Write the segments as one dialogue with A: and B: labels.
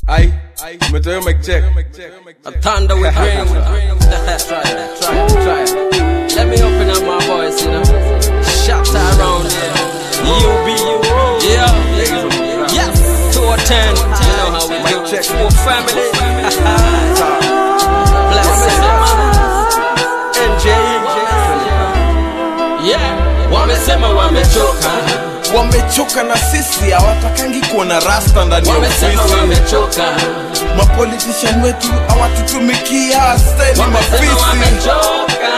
A: Ai, umetoa mic check.
B: A thunder with rain. try it, try it, try it. Let me open up my voice, you know. Shout out around here. You be you. Yeah. Yes. Two or ten. You know how we do.
A: Mic check.
B: Full family. Blessing. NJ. Yeah. Wamesema wamechoka.
A: Wamechoka na sisi, hawatakangi kuona rasta ndani ya
B: Wamesema
A: ofisi.
B: wamechoka.
A: Mapolitician wetu hawatutumikia, steni
B: Wamesema
A: mafisi.
B: wamechoka.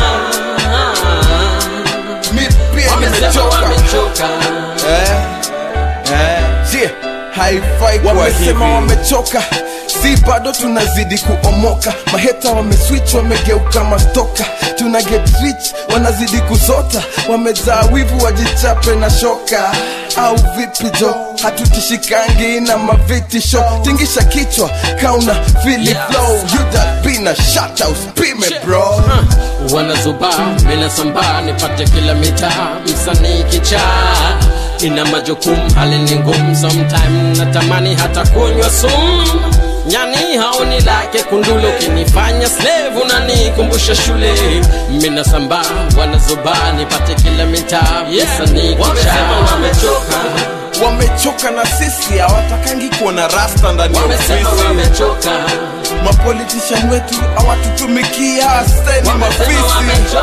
A: Mi pia
B: Wamesema
A: nimechoka.
B: wamechoka.
A: Eh, eh, je, haifai kuwa wamesema
C: hivi.
A: wamechoka si bado tunazidi kuomoka maheta wameswitch wamegeuka mastoka tuna get rich wanazidi kusota wamejaa wivu wajichape na shoka au vipi jo hatutishikangi na mavitisho tingisha kichwa kauna fili
B: Yes.
A: flow yudabina shata uspime bro
B: wanazuba mina samba nipate kila mitaa msanii kichaa ina majukumu hali ni ngumu sometime natamani hata kunywa sumu nyani haoni lake kundule ukinifanya slave unanikumbusha shule mina samba wanazuba nipate kila mitaa msanii kichaa wamechoka
A: wamechoka na sisi hawatakangi kuona rasta ndani ya
B: wamesema
A: ofisi
B: wamechoka
A: mapolitician wetu hawatutumikia steni
B: wamesema
A: mafisi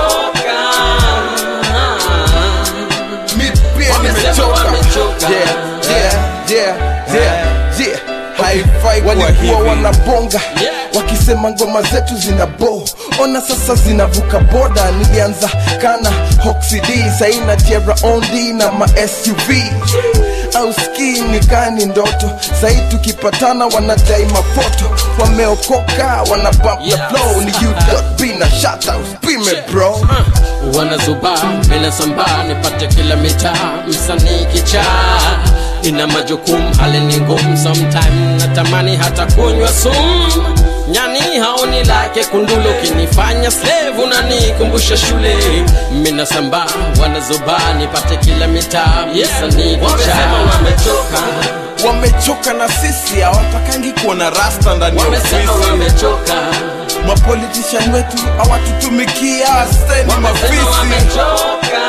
B: wamechoka
A: mi pia
B: Wamesema
A: nimechoka
B: wamechoka.
A: Yeah, yeah, yeah, yeah, yeah. haifai walikuwa
C: hivi.
A: wanabonga
B: Yeah.
A: wakisema ngoma zetu zina bo ona sasa zinavuka boda nilianza kana hoxid saina tiara ondi na ma suv au ski nikani ndoto sai tukipatana wanadai mafoto wameokoka wana bump
B: Yeah.
A: the flow ni you na shutouts pime bro
B: wanazuba bila samba nipate kila mitaa msanii kichaa ina majukumu hali ni ngumu sometime natamani hata kunywa sumu nyani haoni lake kundulu ukinifanya slave unanikumbusha shule mina samba wanazuba nipate kila mitaa msanii kichaa wamechoka
A: wamechoka na sisi hawatakangi kuona rasta ndani ya
B: wamesema
A: ofisi
B: wamechoka
A: mapolitician wetu hawatutumikia steni
B: wamesema
A: mafisi
B: wamechoka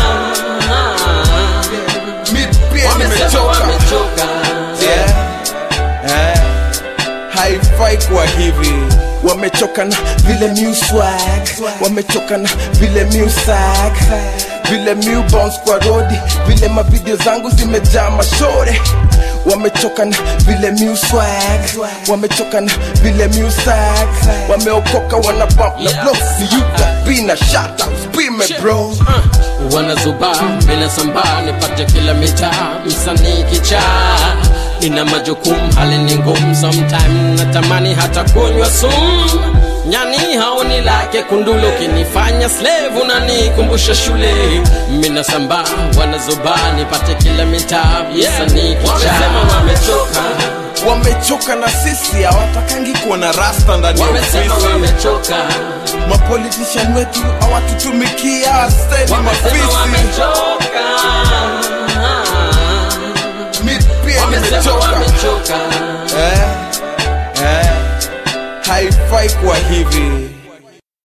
A: mi pia
B: wamesema
A: nimechoka
B: wamechoka
A: Yeah. Eh. haifai kuwa hivi wamechoka na vile new swag wamechoka na vile new sag vile new bounce kwa rodi vile mavideo zangu zimejaa mashore wamechoka na vile new swag wamechoka na vile new sag wameokoka wana bump na blow ni you that be na shoutouts pime bro
B: wanazuba bila samba nipate kila mitaa msanii kichaa ina majukumu hali ni ngumu sometime natamani hata kunywa sumu nyani haoni lake kundulu ukinifanya slave unanikumbusha shule mina samba wanazuba nipate kila mitaa msanii kichaa wamechoka
A: wamechoka na sisi hawatakangi kuona rasta ndani ya
B: wamesema
A: ofisi
B: wamechoka
A: mapolitician wetu hawatutumikia steni
B: wamesema
A: mafisi
B: wamechoka
A: mi pia
B: wamesema
A: nimechoka
B: wamechoka
A: eh, eh. haifai kuwa hivi